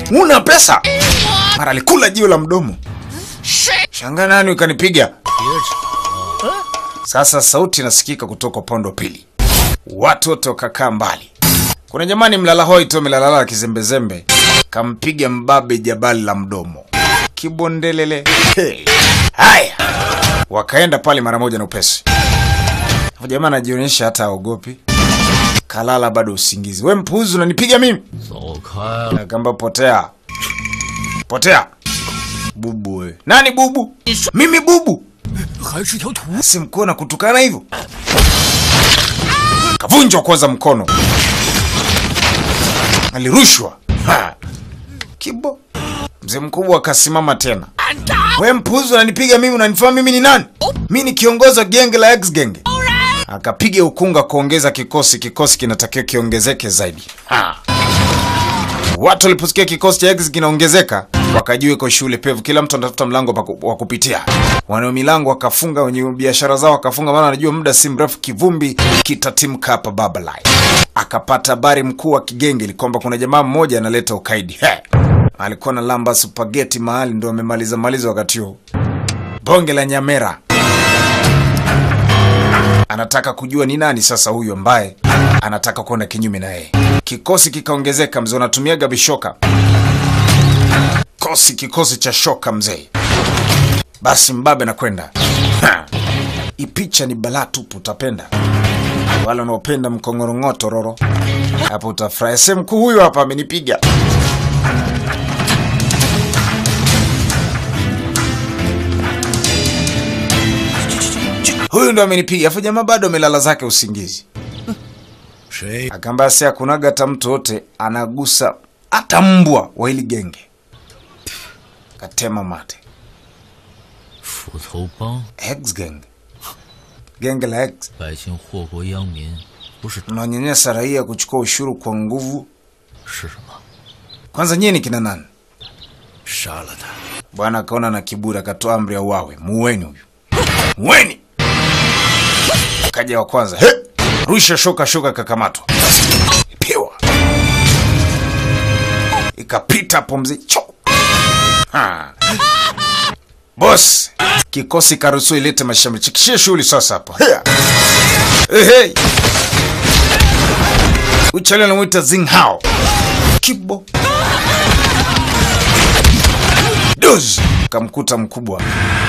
una pesa mara alikula jiwe la mdomo shanga nani ukanipiga sasa sauti inasikika kutoka upande wa pili watu wote wakakaa mbali kuna jamani mlala hoi tu amelalala kizembezembe kampiga mbabe jabali la mdomo kibondelele hey. haya wakaenda pale mara moja na upesi Hapo jamaa anajionyesha hata aogopi kalala bado usingizi we mpuzi unanipiga mimi 走开了， Akamba potea. Potea. Bubu we. Nani bubu? Mimi bubu. 还是条图。 Simkuona kutukana hivyo. Kavunjwa kwanza mkono. Alirushwa. Ha. Kibo. Mzee mkubwa akasimama tena. We mpuzi unanipiga mimi unanifahamu mimi ni nani? Mimi ni kiongozi wa genge la X genge. Akapiga ukunga kuongeza kikosi, kikosi kinatakiwa kiongezeke zaidi. Ha. Watu waliposikia kikosi cha X kinaongezeka, wakajua iko shule pevu, kila mtu anatafuta mlango pa ku- wa kupitia. Wanao milango wakafunga, wenye biashara zao wakafunga, maana wanajua muda si mrefu kivumbi kitatimka hapa Babalai. Akapata habari mkuu wa kigenge kwamba kuna jamaa mmoja analeta ukaidi. He. Alikuwa na lamba spaghetti mahali, ndo amemaliza maliza wakati huo. Bonge la Nyamera anataka kujua ni nani sasa huyu ambaye anataka kwenda kinyume na yeye. Kikosi kikaongezeka, mzee, unatumiaga vishoka kosi, kikosi cha shoka mzee. Basi mbabe nakwenda Ha. hii picha ni balaa tupu, utapenda wale wanaopenda mkongorong'oto roro, hapo utafurahi. Se mkuu huyu hapa amenipiga huyu ndo amenipiga, afu jamaa bado amelala zake usingizi. 谁？ Akaambia si hakunaga hata mtu yote anagusa hata mbwa wa hili genge. Katema mate. 斧头帮 X gang. Genge la X 百姓祸国殃民，不是 mnanyanyasa raia kuchukua ushuru kwa nguvu. 是什么？ Kwanza nyie ni kina nani? 杀了他！ Bwana akaona na kiburi akatoa amri ya uawe. Muweni huyu. Muweni. Kaja wa kwanza. He! Rusha shoka shoka kakamatwa. Piwa. Ikapita hapo mzee. Cho. Ha. Boss, kikosi karuhusu ilete mashambulizi. Chikishie shughuli sasa hapo. Hea. Hey, hey. Uchale anamuita Zing Hao. Kibo. Doz kamkuta mkubwa